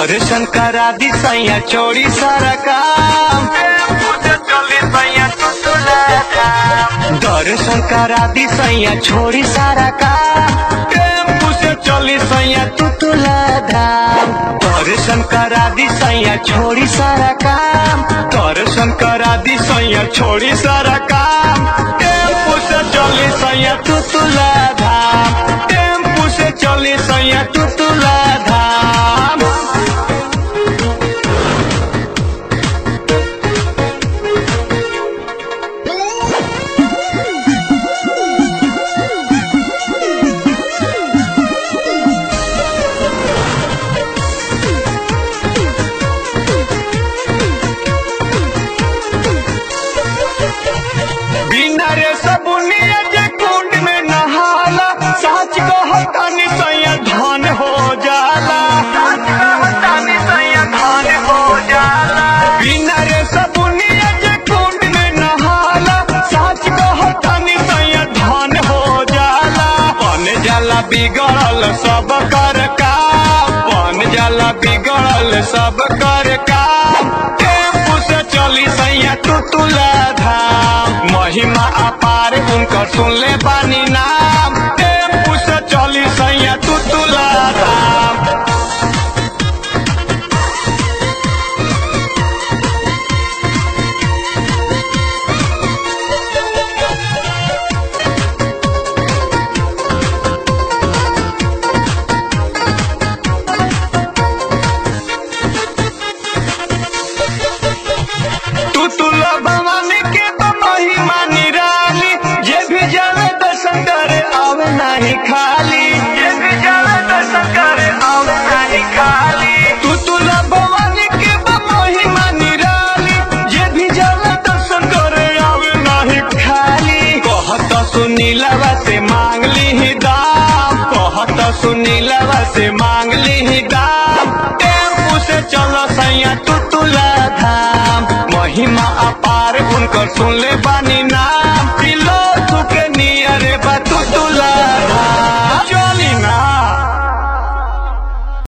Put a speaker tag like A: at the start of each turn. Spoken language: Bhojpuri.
A: दर्शन करा दी सैया चोरी सारा काम दर्शन करा दी सैया छोड़ी सारा काम टेम्पू से चली सैया तुतुला धाम दर्शन करा दी सैया छोड़ी सारा काम दर्शन करा दी सैया छोड़ी सारा काम टेम्पू से चली सैया तुतुला धाम टेम्पू से चली सैया तुतुला धाम बिना रे सबुनिया जे कुंड में नहाला सच कहतानी सैया धन हो जाला बिना रे सबुनिया जे कुंड में नहाला सच कहतानी सैया धन हो जाला बन जाला बिगड़ल सब कर काम बन जाला बिगड़ल सब कर काम टेम्पू से चली सैया तुतुला धाम महिमा अपार उनकर सुनले बानी नाम टेम्पू से चली सैया तुतुला धाम तुतुला भवानी के तो महिमा निराली जे भी जावे दर्शन करे आवे नहीं खाली जे भी जावे दर्शन करे आवे नहीं खाली तुतुला भवानी के तो महिमा निराली जे भी जावे दर्शन करे आवे नहीं खाली कहत सुनीलवा से मांग ली ही दाम कहत सुनीलवा से मांग ली ही दाम टेम्पू से चलो सैया तुतुला धाम महिमा अपार उनकर सुनले बानी